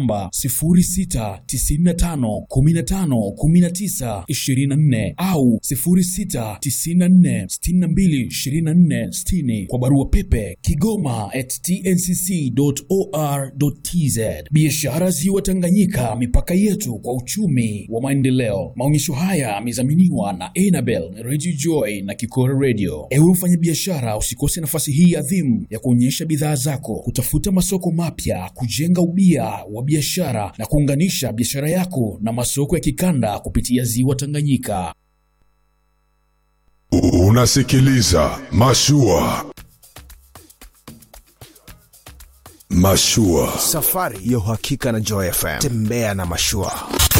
namba 0695151924 au 0694622460 kwa barua pepe kigoma at tncc.or.tz. Biashara Ziwa Tanganyika, mipaka yetu kwa uchumi wa maendeleo. Maonyesho haya yamedhaminiwa na Enabel Radio Joy na Kikora Radio. Ewe mfanyabiashara, usikose nafasi hii adhimu ya kuonyesha bidhaa zako, kutafuta masoko mapya, kujenga ubia wa biashara na kuunganisha biashara yako na masoko ya kikanda kupitia Ziwa Tanganyika. Unasikiliza Mashua. Mashua. Safari ya uhakika na Joy FM. Tembea na mashua.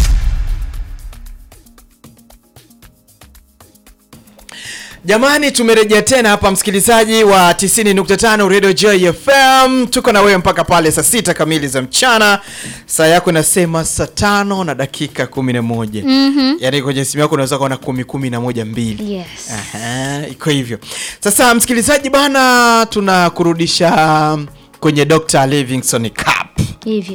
Jamani, tumerejea tena hapa, msikilizaji wa 90.5 Radio Joy FM. Tuko na wewe mpaka pale saa sita kamili za mchana. Saa yako inasema saa tano na dakika 11. mm Yaani kwenye simu yako unaweza kuona kumi kumi na moja mbili. Yes. Aha, iko hivyo. Sasa msikilizaji bana, tunakurudisha kwenye Dr. Livingstone Cup Hivyo.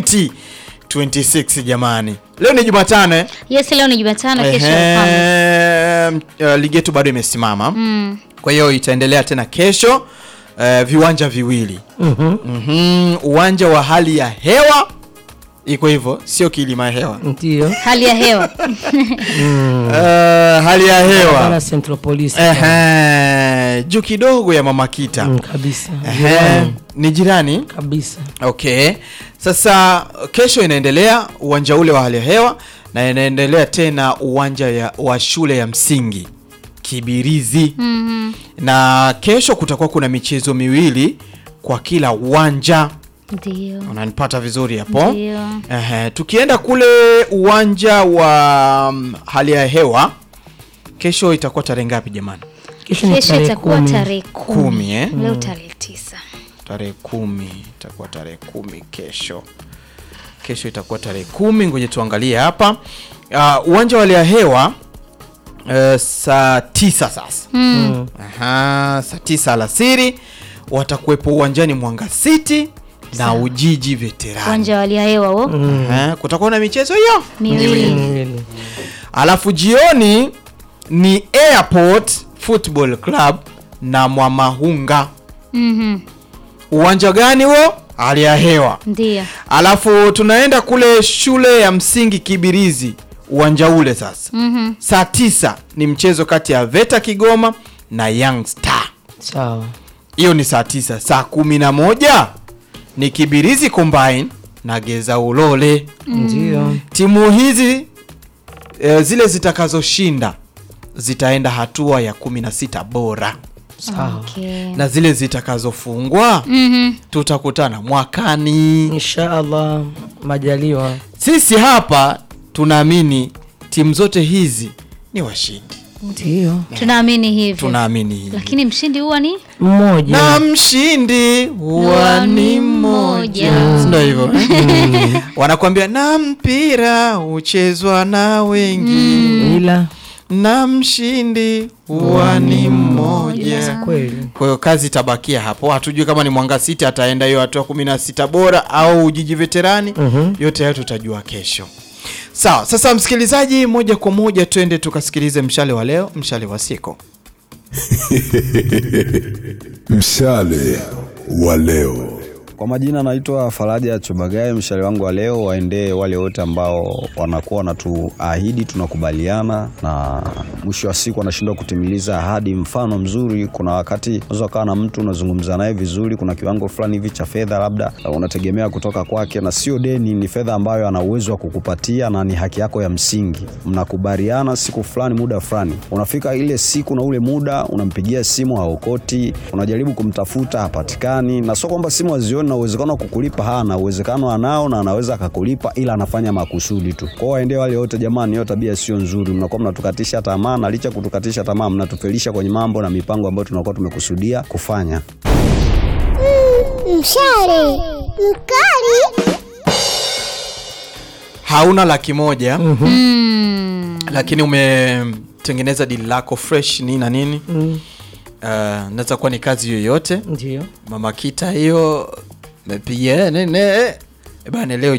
2026 jamani. Leo ni Jumatano eh? Yes, leo ni Jumatano, kesho Alhamisi. Ehe, uh, ligi yetu bado imesimama Mm. kwa hiyo itaendelea tena kesho uh, viwanja viwili Mhm, uwanja wa hali ya hewa iko hivyo sio kilima ya hewa Ndio. Hali ya hewa. uh, hali ya hewa Bana Central Police. Ehe, juu kidogo ya mama kita Mm, kabisa. Ehe, Jirani. ni jirani Kabisa. okay sasa kesho inaendelea uwanja ule wa hali ya hewa na inaendelea tena uwanja ya, wa shule ya msingi kibirizi Mhm. na kesho kutakuwa kuna michezo miwili kwa kila uwanja Ndio. unanipata vizuri hapo Ndio. Ehe, tukienda kule uwanja wa mm, hali ya hewa kesho itakuwa tarehe ngapi jamani Kesho ni Kesho tarehe itakuwa kumi. tarehe Kumi, kumi. eh? Leo tarehe tisa. tarehe kumi itakuwa tarehe kumi kesho kesho itakuwa tarehe kumi ngoja tuangalie hapa uh, uwanja wa hali ya hewa uh, saa tisa sasa Mm. Aha, saa tisa alasiri watakuwepo uwanjani Mwanga City na Sawa. Ujiji Veterani. Uwanja wa hali ya hewa huo. Aha, kutakuwa na michezo hiyo Miwili. Miwili. alafu jioni ni Airport Football Club na Mwamahunga. Mhm. Uwanja gani huo? Hali ya hewa. Ndio. Alafu tunaenda kule shule ya msingi Kibirizi, uwanja ule sasa. Mhm. Saa tisa ni mchezo kati ya Veta Kigoma na Young Star. Sawa. Hiyo ni saa tisa. Saa kumi na moja ni Kibirizi Combine na Geza Ulole. Ndio. Timu hizi e, zile zitakazoshinda zitaenda hatua ya 16 bora Sawa. Okay. na zile zitakazofungwa Mhm. tutakutana mwakani. Insha Allah majaliwa. Sisi hapa tunaamini timu zote hizi ni washindi, Ndio. Tunaamini hivyo. tunaamini hivi Lakini mshindi huwa ni Mmoja. na mshindi huwa ni mmoja, Si ndio hivyo? Wanakuambia na mpira huchezwa na wengi Ila na mshindi huwa ni mmoja. kweli. Kwa hiyo kazi itabakia hapo, hatujui kama ni Mwanga City ataenda hiyo hatua kumi na sita bora au Ujiji Veterani. Mhm. Yote hayo tutajua kesho. Sawa, sasa msikilizaji, moja kwa moja twende tukasikilize mshale wa leo, mshale wa siku. Mshale wa leo. Kwa majina naitwa Faraja Chubagaye. Mshale wangu wa leo waendee wale wote ambao wanakuwa wanatuahidi, tunakubaliana na mwisho wa siku wanashindwa kutimiliza ahadi. Mfano mzuri, kuna wakati unaweza ukawa na mtu unazungumza naye vizuri, kuna kiwango fulani hivi cha fedha labda unategemea kutoka kwake, na sio deni, ni fedha ambayo ana uwezo wa kukupatia na ni haki yako ya msingi. Mnakubaliana siku fulani, muda fulani, unafika ile siku na ule muda, unampigia simu haokoti, unajaribu kumtafuta hapatikani, na sio kwamba simu hazioni na uwezekano wa kukulipa hana, uwezekano anao na anaweza akakulipa, ila anafanya makusudi tu. Kwa hiyo waendee wale wote, jamani, hiyo tabia sio nzuri. Mnakuwa mnatukatisha tamaa, na licha ya kutukatisha tamaa, mnatufelisha kwenye mambo na mipango ambayo tunakuwa tumekusudia kufanya. Mshale mkali. Hauna laki moja Mm. lakini umetengeneza dili lako fresh nini na nini Mm. uh, naweza kuwa ni kazi yoyote Ndio. mama kita hiyo mepiga nene bana leo